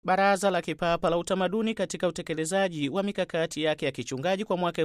Baraza la Kipapa la Utamaduni katika utekelezaji wa mikakati yake ya kichungaji kwa mwaka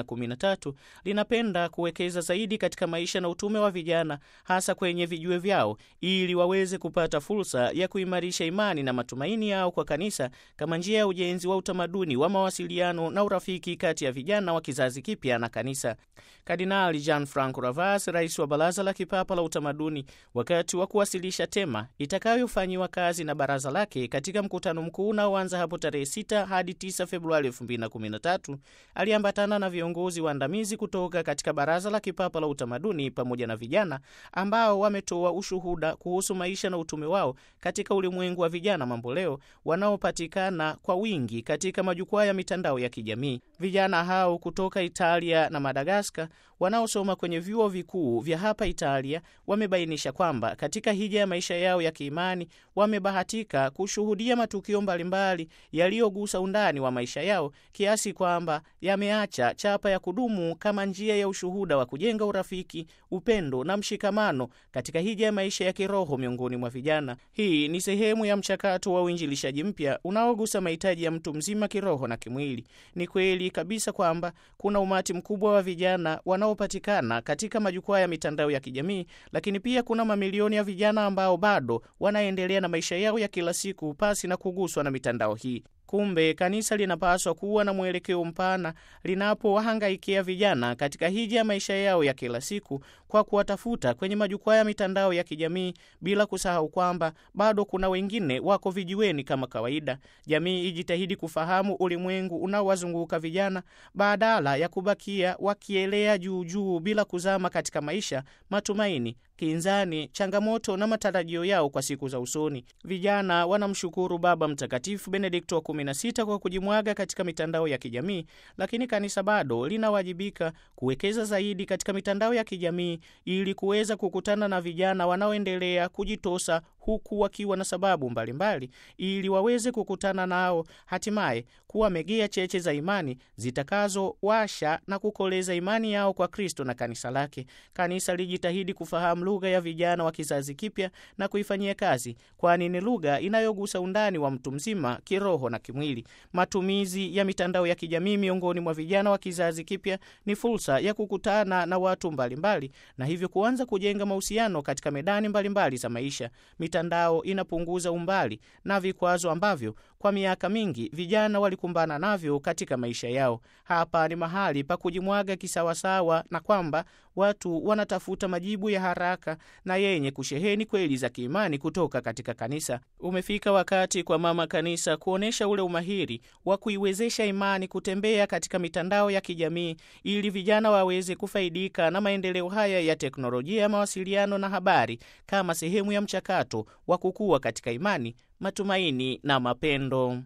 2013 linapenda kuwekeza zaidi katika maisha na utume wa vijana, hasa kwenye vijue vyao, ili waweze kupata fursa ya kuimarisha imani na matumaini yao kwa kanisa kama njia ya ujenzi wa utamaduni wa mawasiliano na urafiki kati ya vijana wa kizazi kipya na kanisa. Kardinali Jean Franco Ravas, rais wa Baraza la Kipapa la Utamaduni, wakati wa kuwasilisha tema itakayofanyiwa kazi na baraza lake katika mkutano mkuu unaoanza hapo tarehe 6 hadi 9 Februari 2013, aliambatana na viongozi waandamizi kutoka katika Baraza la Kipapa la Utamaduni pamoja na vijana ambao wametoa ushuhuda kuhusu maisha na utume wao katika ulimwengu wa vijana mamboleo wanaopatikana kwa wingi katika majukwaa ya mitandao ya kijamii. Vijana hao kutoka Italia na Madagaskar wanaosoma kwenye vyuo vikuu vya hapa Italia wamebainisha kwamba katika hija ya maisha yao ya kiimani wamebahatika kushuhudia matukio mbalimbali yaliyogusa undani wa maisha yao kiasi kwamba yameacha chapa ya kudumu kama njia ya ushuhuda wa kujenga urafiki, upendo na mshikamano katika hija ya maisha ya kiroho miongoni mwa vijana. Hii ni sehemu ya mchakato wa uinjilishaji mpya unaogusa mahitaji ya mtu mzima kiroho na kimwili. Ni kweli kabisa kwamba kuna umati mkubwa wa vijana wanaopatikana katika majukwaa ya mitandao ya kijamii, lakini pia kuna mamilioni ya vijana ambao bado wanaendelea na maisha yao ya kila siku pasi na kuguswa na mitandao hii. Kumbe kanisa linapaswa kuwa na mwelekeo mpana linapowahangaikia vijana katika hija ya maisha yao ya kila siku kwa kuwatafuta kwenye majukwaa ya mitandao ya kijamii, bila kusahau kwamba bado kuna wengine wako vijiweni kama kawaida. Jamii ijitahidi kufahamu ulimwengu unaowazunguka vijana badala ya kubakia wakielea juu juu bila kuzama katika maisha, matumaini kinzani, changamoto na matarajio yao kwa siku za usoni. Vijana wanamshukuru Baba Mtakatifu Benedikto wa 16 kwa kujimwaga katika mitandao ya kijamii, lakini kanisa bado linawajibika kuwekeza zaidi katika mitandao ya kijamii ili kuweza kukutana na vijana wanaoendelea kujitosa huku wakiwa na sababu mbalimbali mbali, ili waweze kukutana nao hatimaye kuwa megea cheche za imani zitakazowasha na kukoleza imani yao kwa Kristo na kanisa lake. Kanisa lijitahidi kufahamu lugha ya vijana wa kizazi kipya na kuifanyia kazi, kwani ni lugha inayogusa undani wa mtu mzima kiroho na kimwili. Matumizi ya mitandao ya kijamii miongoni mwa vijana wa kizazi kipya ni fursa ya kukutana na watu mbalimbali mbali, na hivyo kuanza kujenga mahusiano katika medani mbalimbali mbali za maisha. Mitandao inapunguza umbali na vikwazo ambavyo kwa miaka mingi vijana walikumbana navyo katika maisha yao. Hapa ni mahali pa kujimwaga kisawasawa, na kwamba watu wanatafuta majibu ya haraka na yenye kusheheni kweli za kiimani kutoka katika kanisa. Umefika wakati kwa mama kanisa kuonyesha ule umahiri wa kuiwezesha imani kutembea katika mitandao ya kijamii ili vijana waweze kufaidika na maendeleo haya ya teknolojia ya mawasiliano na habari kama sehemu ya mchakato wa kukua katika imani, matumaini na mapendo.